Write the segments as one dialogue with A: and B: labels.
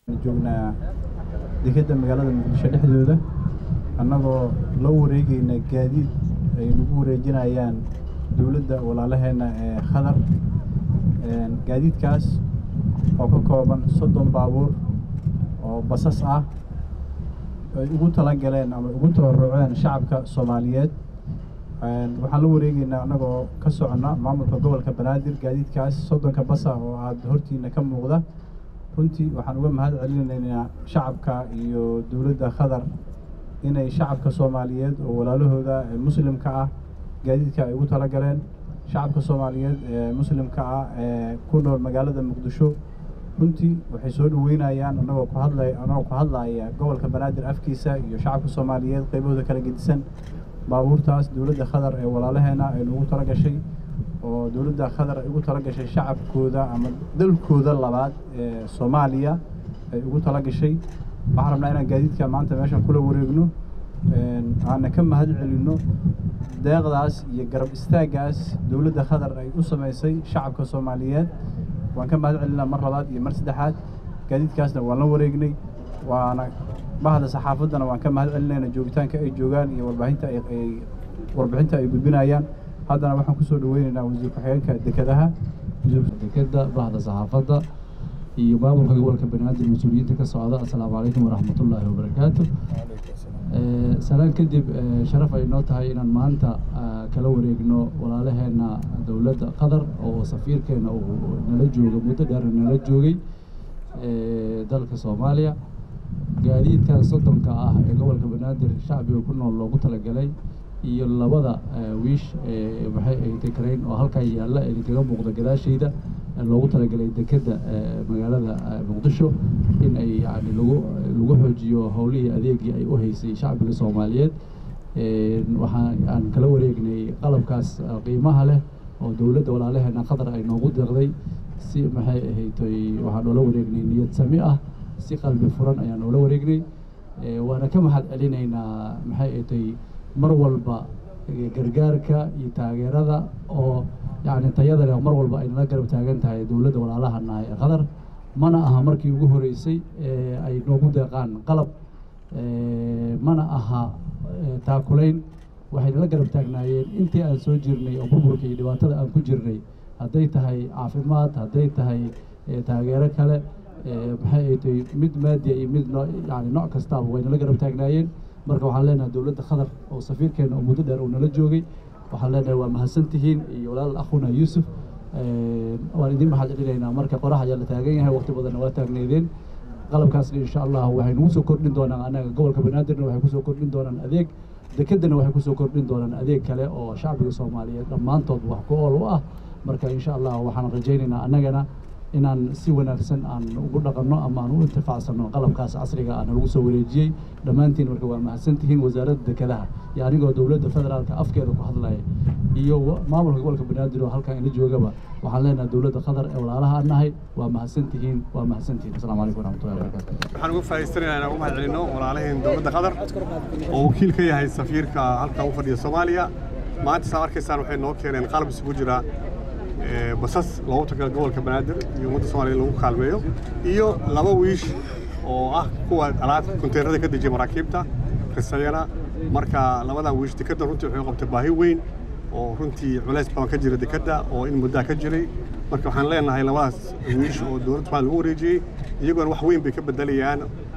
A: joognaa dekedda magaalada muqdisho dhexdooda annagoo la wareegayna gaadiid ay nagu wareejinayaan dowladda walaalaheenna ee khadar gaadiidkaas oo ka kooban soddon baabuur oo basas ah ay ugu tala galeen ama ugu tabaruceen shacabka soomaaliyeed waxaan la wareegaynaa annagoo ka soconna maamulka gobolka banaadir gaadiidkaas soddonka basa oo aada hortiina ka muuqda runtii waxaan uga mahad celinaynaa shacabka iyo dowladda khadar inay shacabka soomaaliyeed oo walaalahooda ee muslimka ah gaadiidka ay ugu tala galeen shacabka soomaaliyeed ee muslimka ah ee ku nool magaalada muqdisho runtii waxay soo dhaweynayaan annagoo ku hadlay annagoo ku hadlaya gobolka banaadir afkiisa iyo shacabka soomaaliyeed qaybahooda kala gedisan baabuurtaas dowladda khadar ee walaalaheena ay nugu tala gashay oo dowladda khadar ay ugu tala gashay shacabkooda ama dalkooda labaad ee soomaaliya ay ugu tala gashay waxaan rabnaa inaan gaadiidka maanta meeshan kula wareegno aana ka mahad celinno deeqdaas iyo garab istaaggaas dowladda khadar ay u samaysay shacabka soomaaliyeed waan ka mahad celinaa mar labaad iyo mar saddexaad gaadiidkaasna waan la wareegnay waana bahda saxaafaddana waan ka mahad celinayna joogitaanka ay joogaan iyo warbaahinta ay warbixinta ay gudbinayaan haddana waxaan kusoo dhaweynaynaa wasiir ku-xigeenka dekedaha
B: dekeda bahda saxaafadda iyo maamulka gobolka banaadir mas-uuliyiinta ka socda assalaamu calaykum waraxmatullaahi wabarakaatu salaan kadib sharaf ay noo tahay inaan maanta kala wareegno walaalaheena dowladda qatar oo safiirkeena uu nala jooga muddo dheer nala joogay dalka soomaaliya gaadiidkan soddonka ah ee gobolka banaadir shacbiga ku nool loogu talagalay iyo labada wiish maxay ay tekarayn oo halkaa yaalla idinkaga muuqda gadaashayda loogu talagalay dekedda magaalada muqdisho in ay yani lagu lagu xoojiyo howlihii adeegii ay u haysay shacbiga soomaaliyeed waxaan aan kala wareegnay qalabkaas qiimaha leh oo dowladda walaalaheena qatar ay noogu deeqday si maxay ahaytoy waxaan noola wareegnay niyad sami ah si qalbi furan ayaan noola wareegnay waana ka mahad celinaynaa maxay ahaytoy mar walba gargaarka iyo taageerada oo yacni tayada leh mar walba ay nala garab taagan tahay dowladda walaalaha nahay ee qatar mana aha markii ugu horeysay ee ay noogu deeqaan qalab mana aha taakulayn waxay nala garab taagnaayeen intii aan soo jirnay oo burburka iyo dhibaatada aan ku jirnay hadday tahay caafimaad hadday tahay taageero kale maxay ay tahay mid maadiya iyo mid noo yani nooc kastaaba way nala garab taagnaayeen marka waxaan leenahay dowladda qatar oo safiirkeena oo muddo dheer uu nala joogay waxaan leenahay waa mahadsan tihiin iyo walaal akhuna yuusuf waan idin mahad celinaynaa marka qorax ayaa la taagan yahay waqti badanna waa taagneedeen qalabkaasna insha allah waxay nagu soo kordhin doonaan annaga gobolka banaadirna waxay kusoo kordhin doonaan adeeg dekeddana waxay kusoo kordhin doonaan adeeg kale oo shacbiga soomaaliyeed dhammaantood wax ku ool u ah marka insha allah waxaan rajaynaynaa annagana inaan si wanaagsan aan ugu dhaqanno ama aan u intifaacsanno qalabkaas casriga ah lagu soo wareejiyey dhammaantiin marka waa mahadsantihiin wasaaradda dekedaha iyo anigoo dowladda federaalka afkeeda ku hadlaya iyo maamulka gobolka banaadir oo halkan ila joogaba waxaan leenahay dowladda qatar ee walaalaha aan nahay waa mahadsantihiin waa mahadsantihiin asalaamu calaykum waraxmatullahi wabarakaatu
C: waxaan uga faa'iidaysanaynaa inaan ugu mahad celinno walaalaheen dowladda qatar oo wakiil ka yahay safiirka halkan u fadhiya soomaaliya maanta saa arkaysaan waxay noo keeneen qalab isugu jira basas loogu tagala gobolka banaadir iyo ummadda soomaliya lagu kaalmeeyo iyo laba wiish oo ah kuwa alaabta konteynarada ka dejiya maraakiibta risayana marka labadan wiish dekedda runtii waxay qabtay baahi weyn oo runtii culays badan ka jira dekedda oo in muddaa ka jiray marka waxaan leenahay labadaas wiish oo dowladda somalia lagu wareejiyey iyagoona wax weyn bay ka bedelayaan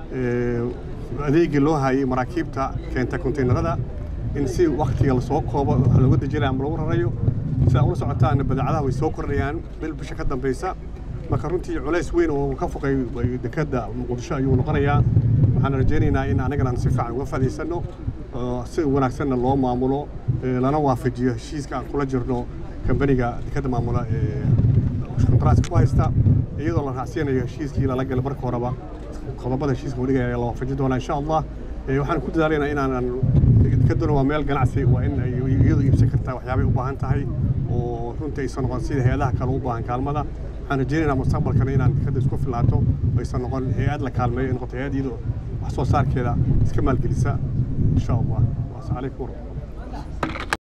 C: adeegii loo hayay maraakiibta keenta konteynarada in si waktiga lasoo koobo wax looga dejinaya ama lagu rarayo sida ula socotaana badeecadaha way soo kordhayaan bil bisha ka dambaysa marka runtii culays weyn oo ka foqay dekedda muqdisho ayuu noqonayaa waxaan rajaynaynaa in annagana si fiican uga fadhiisanno si wanaagsanna loo maamulo lana waafajiyo heshiiska aan kula jirno kambaniga dekedda maamula ee kontaraaska ku haysta iyadoo la raacsiyanayo heshiiskii lala galay marka horeba qodobada heshiiska wadhigaya ayaa la waafajin doonaa insha allah waxaan ku dadaalaynaa inaanan dekedduna waa meel ganacsi waa in ay iyadu iibsan kartaa waxyaabay u baahan tahay oo runtii aysan noqon sida hay-adaha kale u baahan kaalmada waxaan rajaynaynaa mustaqbalkana inaan dekedda isku filaato aysan noqon hay-ad la kaalmeeyo ay noqoto hay-ad iyadoo wax soo saarkeeda iska maalgelisa insha allah waas calaykum waraxmat